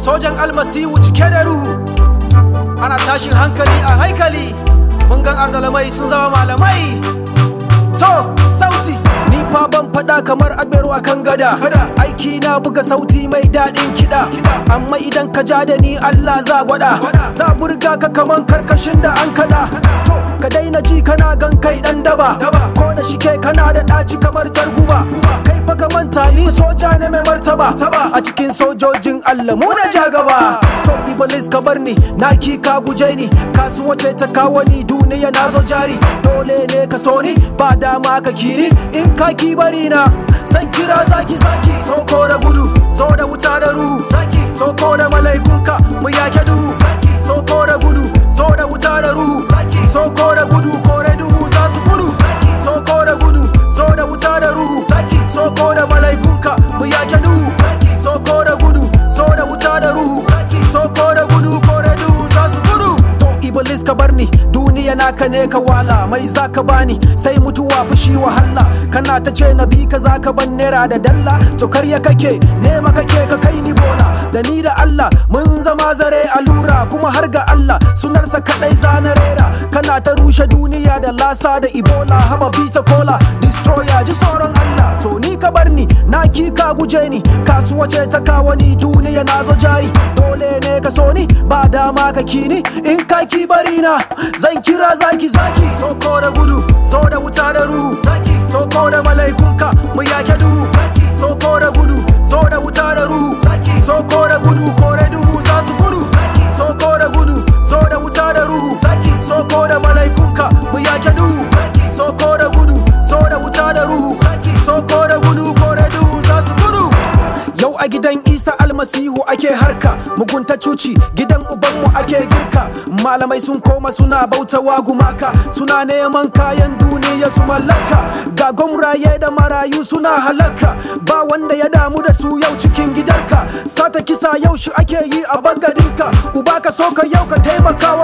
sojan almasihu cike da ruhu ana tashin hankali a haikali mun gan azalamai sun zama malamai to sauti ni fa ban fada kamar agbero a kan gada aiki na buga sauti mai daɗin kiɗa amma idan ka ja da ni Allah za gwada za burga ka kaman karkashin da an kada to ka daina ji kana gan kai dan daba ko da shike kana da ɗaci kamar jarguba kai fa ka manta ni soja ne mai martaba a cikin sojojin Allah mu na ja gaba to iblis ka bar ni na ki ka guje ni kasuwa ce ta kawo ni duniya na zo jari dole ne ka so ni ba dama ka kiri in ka ki bari na san kira zaki zaki soko da gudu so da wuta da ruhu zaki soko da malaikunka mu yake duhu zaki soko da gudu so da wuta da ruhu zaki soko da gudu kore duhu za su gudu zaki soko da gudu so da wuta da ruhu zaki soko da malaikunka mu yake duhu zaki soko da gudu so da wuta da ruhu zaki soko da gudu kore duhu za su gudu to iblis ka bar ni duniya naka ne ka wala mai zaka bani sai mutuwa fushi wahala kana ta ce na bi ka zaka ban naira da dalla to karya kake nema kake ka kai ni bola da ni da Allah mun zama zare allura kuma har ga Allah sunarsa kadai zana rera kana ta rushe duniya da lasa da ibola haba bita kola destroyer ji sauran Allah to ni ka bar ni na ki ka guje ni kasuwa ce ta kawo ni duniya na zo jari dole ne ka so ni ba dama ka kini in ka ki bari na zan kira zaki zaki soko da gudu so da wuta da ruhu zaki soko da malaikunka mu yake duhu zaki soko da gudu so da wuta da ruhu zaki soko da gudu kore duhu za su gudu zaki soko da gudu so da wuta da ruhu zaki soko da malaikunka mu yake duhu zaki soko da gudu so da wuta da ruhu zaki soko da gudu kore duhu za su gudu yau a gidan isa almasihu ake harka mugunta cuci gidan ubanmu ake girka malamai sun koma suna bautawa gumaka suna neman kayan duniya su mallaka ga gwamraye da marayu suna halaka ba wanda ya damu da su yau cikin gidarka sata kisa yau shi ake yi a bangadinka uba ka so ka yau ka taimaka